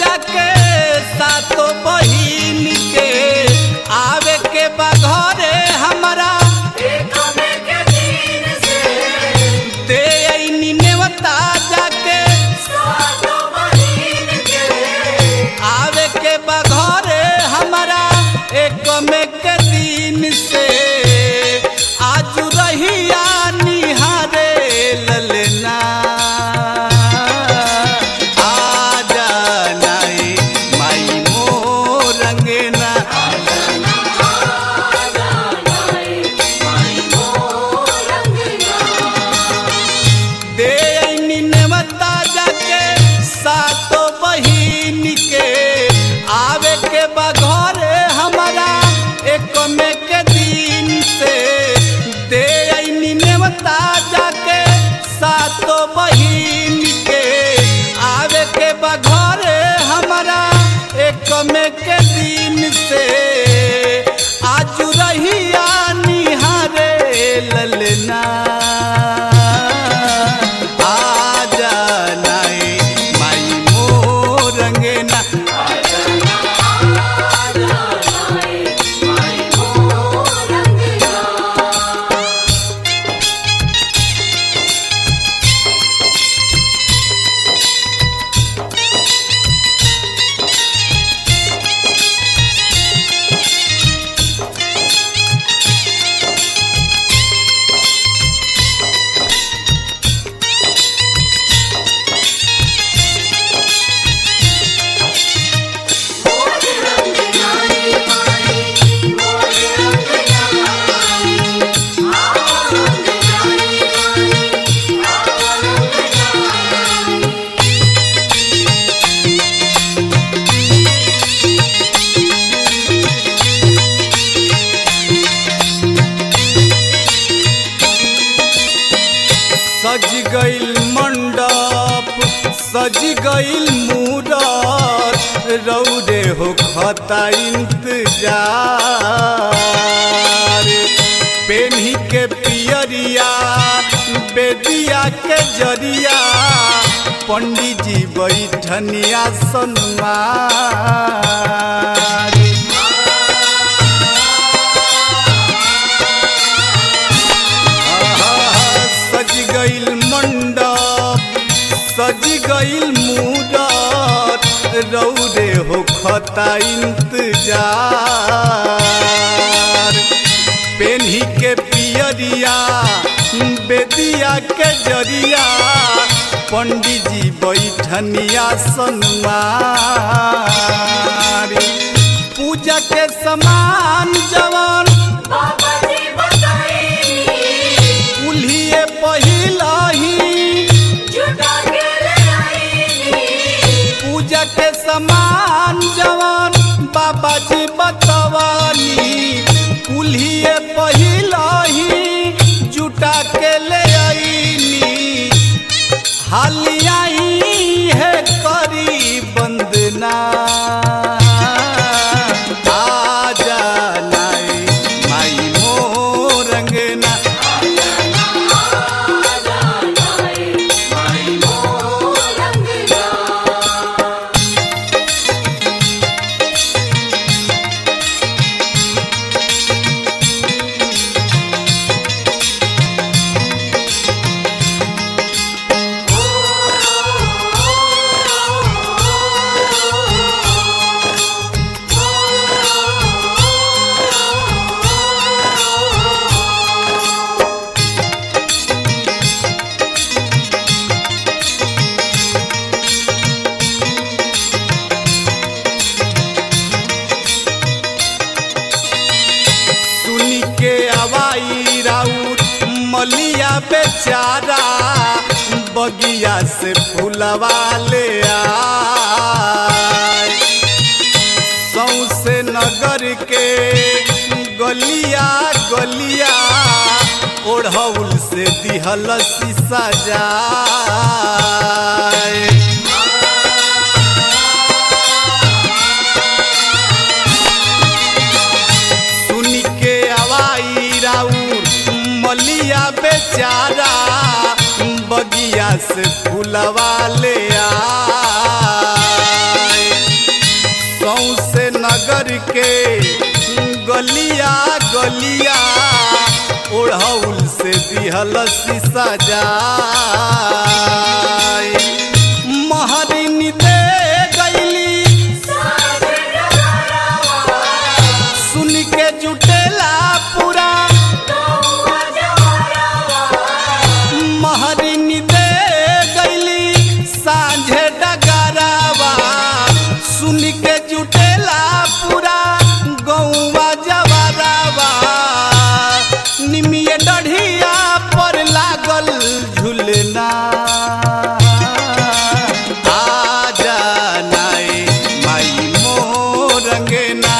जाके सातो बहिन के आवे के बा घरे हमरा दे अइनी नेवता जाके आवे के बा घरे हमरा एक में के दिन से आज रहिया निहारे ललना आजा नाई माई मोर रंगना दे अइनी नेवता जाके सातो बहिन के आवे के बा घरे हमरा एक में के दिन से दे अइनी नेवता जाके सातो बहिन के आवे के बा घरे हमरा एक में के दिन से आज रहिया निहारे ललना आजा नाई माई मोर रंगना सज गइल मंडप सज गइल मूरत रौदे हो खता इंतजार पेन्ही के पियरिया बेदिया के जरिया पंडित जी बैठनिया सन्मार सज गइल मंडप सज गइल मूरत रौदे हो खता इंतजार पेन्ही के पियरिया बेदिया के जरिया पंडित जी बैठनिया सन्मार पूजा के समान जवान उल्हिए पहिलही पूजा के समान जवान बाबा जी बतवानी कुल्हिए पहिलही जुटा के ले आईनी हालियाई है करी बंदना आजा नाई माई मोर रंगना सुनी के आवाई राउर मलिया बेचारा बगिया से फूलवा ले आए सौसे नगर के गलिया गलिया ओढ़ौल से दिहल शीशा जाए सुनी के आवाई राउर मलिया बेचारा बगिया से फूलवा ले आए गलिया ओढ़ौल से दिहल शीशा जाय महरिनी दे गईली सुन के जुटेला पूरा महरिनी दे गईली साझे डगरावा सुन के जुटेला पूरा गौवा जवरावा निमिये डढ़िया पर लागल झुलना आजा नाए माई मोरंगना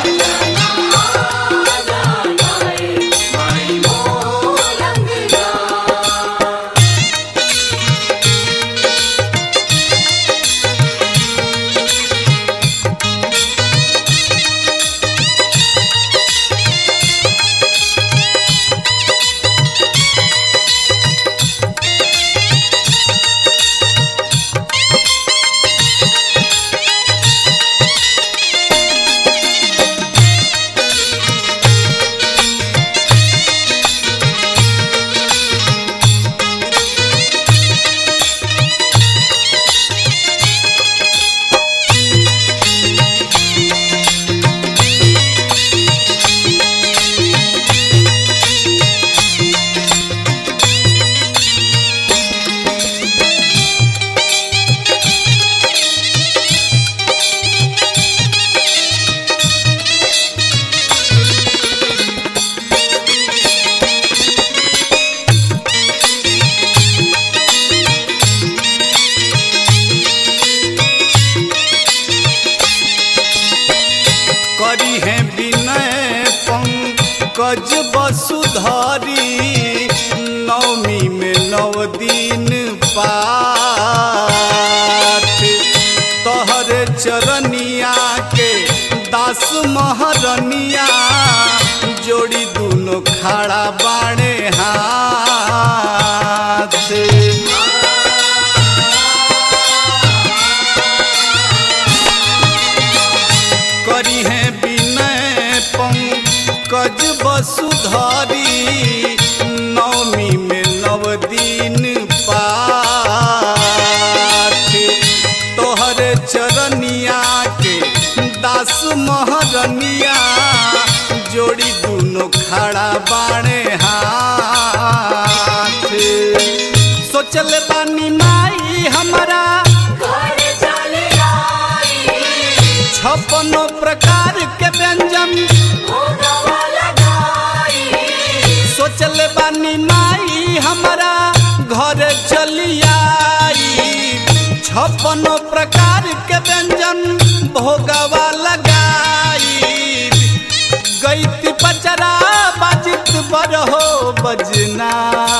करी है विनय पंकज वसुधरी नवमी में नव दिन पाठ तोहर चरनिया के दास महरनिया जोड़ी दोनों खड़ा बाणे हाथ करी है विनय पंकज वसुधरी नवमी में नव दिन पाठ तोहर चरनिया के दास महरनिया जोड़ी दोनों खड़ा बाणे हाथ सोचल बानी माई हमारा छप्पनो प्रकार के व्यंजन सोचल बानी माई हमारा घर चलियाई छप्पनो प्रकार के व्यंजन भोगवा लगाई गईत पचरा बाजित बरहो बजना